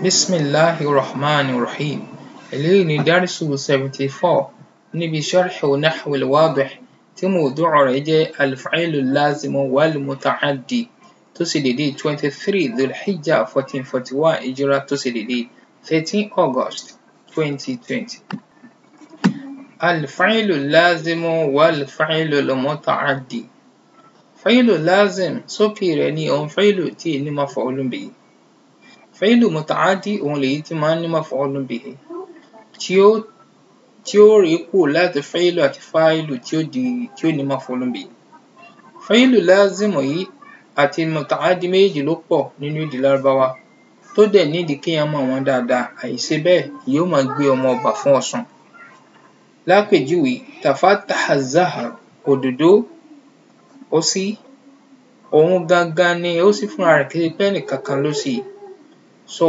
Bismillahi Rahmani Rahim. Eléyìí ni Dárísù seventy four níbi Sharhu Nahwi al-Wadih tí mawdu'u rẹ̀ jẹ́ Al-Fi'lu al-Lazimu wal-Muta'addi tó ṣe dédé twenty three Dhul-Hijjah fourteen forty one Hijra tó ṣe dédé thirteen August twenty twenty. Al-Fi'lu al-Lazimu wal-Fi'lu al-Muta'addi. Fi'lu lazim sókè rẹ̀ ni òun fi'lu tí ì ní maf'ulun bihi. Fi'lu muta'addi òun lèyí tí máa ń ní maf'ulun bihi tí ó tí ó ré kúrò láti fi'lu àti fa'ilu tí ó di tí ó ní maf'ulun bihi. Fi'lu lazim yìí àti muta'addi méjèèjì ló pọ̀ nínú èdè Lárúbáwá tó dẹ̀ nídìí kéèyàn mọ̀ wọ́n dáadáa àìṣe bẹ́ẹ̀ yóò máa gbé ọmọ ọba fún ọ̀ṣun. Lápèjúwe tafattaha az-zahr òdòdó ó ṣí òun gangan ni ó ṣí fúnra rẹ̀ kì í ṣe pé ẹnìkankan ló ṣí i. So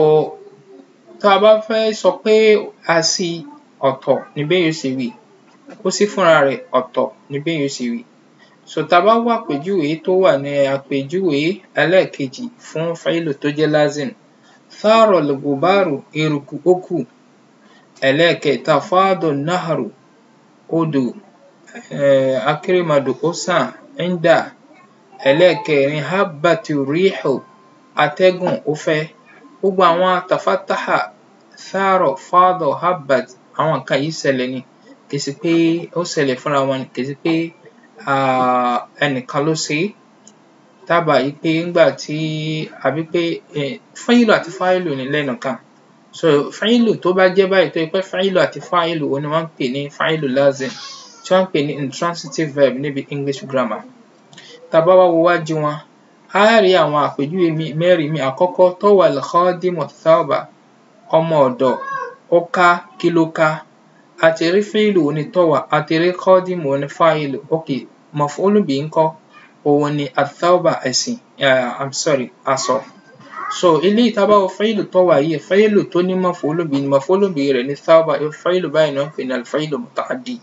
tá a bá fẹ́ sọ pé a ṣí i ọ̀tọ̀ ni béèyàn ó ṣe wí ó ṣí fúnra rẹ̀ ọ̀tọ̀ ni béèyàn ó ṣe wí. So tá a bá wá àpèjúwe tó wà ní àpèjúwe ẹlẹ́ẹ̀kejì fún fi'lu tó jẹ́ lazim thara al-ghubaru eruku ó kù. Ẹlẹ́ẹ̀kẹta fada an-nahru odò um akérèmọdò ó sàn inda. Ẹlẹ́ẹ̀kẹrin habbati rihu atẹ́gùn ó fẹ́. Gbogbo àwọn tafattaha thara fada habbat àwọn nǹkan yìí ṣẹlẹ̀ ni kì í ṣe pé ó ṣẹlẹ̀ fúnra wọn ni kì í ṣe pé um ẹnìkan ló ṣe é. Tá bá wí pé ńgbà tí àbí pé um fi'lu àti fa'ilu ni lẹ́nu kan. So fi'lu tó bá jẹ́ báyìí tó jẹ́ pé fi'lu àti fa'ilu òhun ni wọ́n ń pè ní fi'lu lazim tí wọ́n ń pè ní intransitive verb níbi English grammar. Tá bá wá wo wájú wọn á rí àwọn àpèjúwe míì mẹ́rin míì. Àkọ́kọ́ tawa al-khadimu thawba ọmọ ọ̀dọ̀ ó ká kí ló ká? A ti rí fi'lu òhun ni tawa a ti rí khadimu òhun ni fa'ilu okay maf'ulun bihi ńkọ́? Òhun ni ath-thawba ẹ̀sìn um I'm sorry aṣọ. So eléyìí tá bá wo fi'lu tawa yìí fi'lu tó ní maf'ulun bihi ni maf'ulun bihi rẹ̀ ni thawba irú fi'lu báyìí ni wọ́n ń pè ní al-fi'lu muta'addi.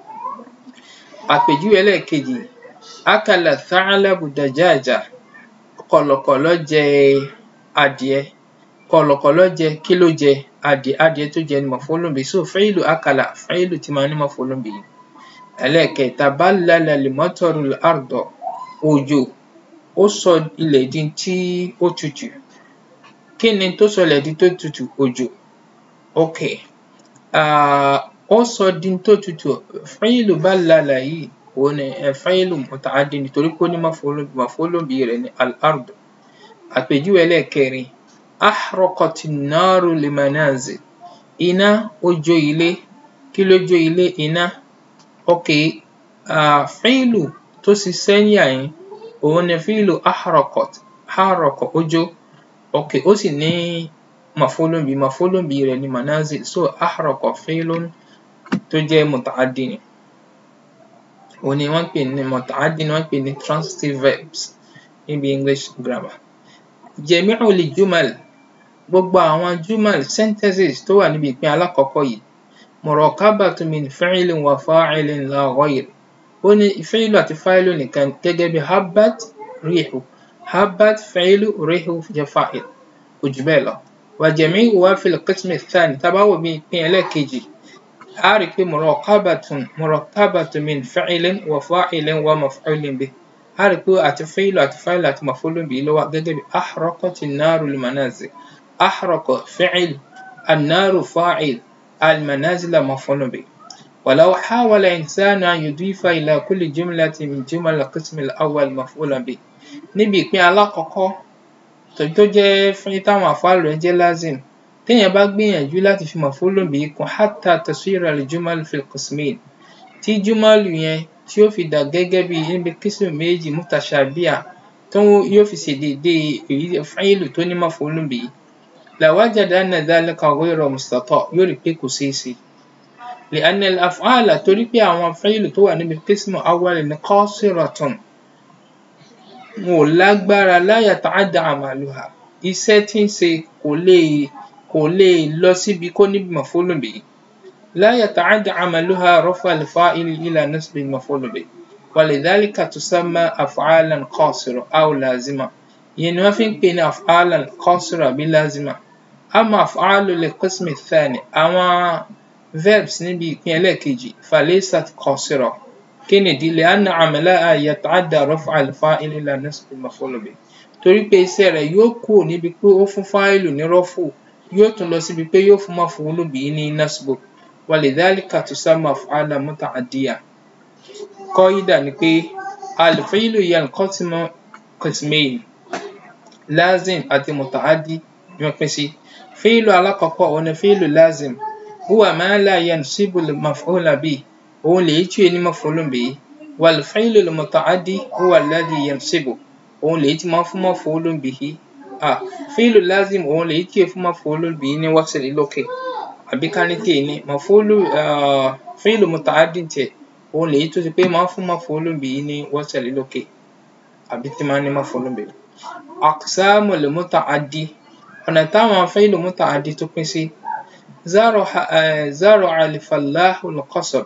Àpèjúwe ẹlẹ́ẹ̀kejì akala ath-tha'labu dajaja kọ̀lọ̀kọ̀lọ̀ jẹ adìẹ. Kọ̀lọ̀kọ̀lọ̀ jẹ kí ló jẹ? Adìẹ adìẹ tó jẹ ni maf'ulun bihi so fi'lu akala fi'lu tí máa ń ní maf'ulun bihi. Ẹlẹ́ẹ̀kẹta ballala al-mataru al-arda òjò ó sọ ilẹ̀ di n tí ó tutù. Kí ni tó sọ ilẹ̀ di tó tutù? Òjò. Okay um ó sọ di n tó tutù fi'lu ballala yìí òhun ni um fi'lu muta'addi ni torí pé ó ní maf'ulun maf'ulun bihi rẹ̀ ni al-ard. Àpèjúwe ẹlẹ́ẹ̀kẹrin ahraqati an-naru al-manazil iná ó jó ilé. Kí ló jó ilé? Iná. Okay um fi'lu tó ṣiṣẹ́ ní àhín òhun ni fi'lu ahraqat ahraqa ó jó okay ó sì ní maf'ulun bihi maf'ulun bihi rẹ̀ ni manazil so ahraqa fi'lun tó jẹ́ muta'addi ni. Òhun ni wọ́n ń pè ní muta'addi ni wọ́n ń pè ní transitive verbs níbi English grammar. Jami'ul jumal gbogbo àwọn jumal sentences tó wà níbi ìpín alákọ̀ọ́kọ́ yìí murakabatun min fi'lin wa fa'ilin la ghayr. Ó ní fi'lu àti fa'ilu nìkan gẹ́gẹ́ bí habbat rihu habbat fi'lu rihu jẹ́ fa'il kò jù bẹ́ẹ̀ lọ. Wa jami'uha fil qismi ath-thani tá bá wò ní ìpín ẹlẹ́ẹ̀kejì á rí pé murakabatun murakabatun min fi'lin wa fa'ilin wa maf'ulin bihi. Á rí pé àti fi'lu àti fa'ilu àti maf'ulun bihi ló wà gẹ́gẹ́ bí ahraqati an-naru al-manazil ahraqa fi'l an-naru fa'il al-manazila maf'ulun bihi. ولو حاول إنسان أن يضيف إلى كل جملة من جمل القسم الأول مفعولا به. Níbi ìpín alákọ̀ọ́kọ́ tèyí tó jẹ́ fún táwọn àf'ālù rẹ̀ jẹ́ lazim téèyàn bá gbìyànjú láti fi maf'ulun bihi kún hatta tasira al-jumal fi al-qismayn tí júmálù yẹn tí ó fi dà gẹ́gẹ́ bí níbi qism méjì mutashabiha tó yóò fi ṣe déédé èyí fi'lu tó ní maf'ulun bihi lawajada anna dhalika ghayra mustata' yóò rí pé kò ṣeé ṣe. لأن الأفعال torí pé àwọn fi'lu tó wà níbi qism awwal ni qasiratun wọn ò lágbára la yata'adda 'amaluha iṣẹ́ tí ń ṣe kò lè kò lè lọ síbi kó ní maf'ulun bihi. لا يتعدى عملها رفع الفاعل إلى نصب المفعول به ولذلك تسمى أفعالا قاصرة أو لازمة ìyẹn ni wọ́n fi ń pè ní af'alan qasira àbí lazima ama af'alu lil qismi thani àwọn verbs níbi ìpín ẹlẹ́ẹ̀kejì falaysat qasira kí nìdí li'anna 'amalaha yata'adda raf'a al-fa'il ila nasb al-maf'ul bih torí pé iṣẹ́ rẹ̀ yóò kúrò níbi pé ó fún fáìlù ní rọ́fù yóò tún lọ síbi pé yóò fún maf'ul bih ní nasbu walidhalika tusamma af'alan muta'addiya qaida ni pé al-fi'lu yanqasimu qismayn lazim àti muta'addi ni wọ́n pín sí fi'lu alákọ̀ọ́kọ́ òun ni fi'lu lazim huwa ma la yansibu al-maf'ula bihi òun lèyí tí ò ní maf'ulun bihi wal fi'lu al-muta'addi huwa alladhi yansibu òun lèyí tí máa ń fún maf'ulun bihi ah fi'lu lazim òun lèyí tí ò fún maf'ulun bihi ní wasl lókè àbí ká ní tèè ní maf'ulu fi'lu muta'addi tiẹ̀ òun lèyí tó ṣe pé máa ń fún maf'ulun bihi ní wasl lókè àbí tí máa ń ní maf'ulun bihi aqsamul muta'addi ọ̀nà táwọn fi'lu muta'addi tó pín sí zara'a al-fallahu al-qasab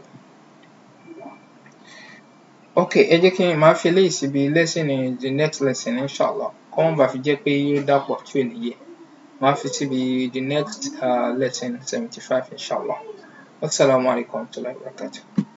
ok ẹ jẹ́ kí n máa fi eléyìí síbi lesson the next lesson inshallah kó má bàa fi jẹ́ pé yóò dàpọ̀ tí ò ní yé máa fi síbi the next uh, lesson seventy five inshallah wasalaamu alaykum wa rahmatulahi wa barakatuh.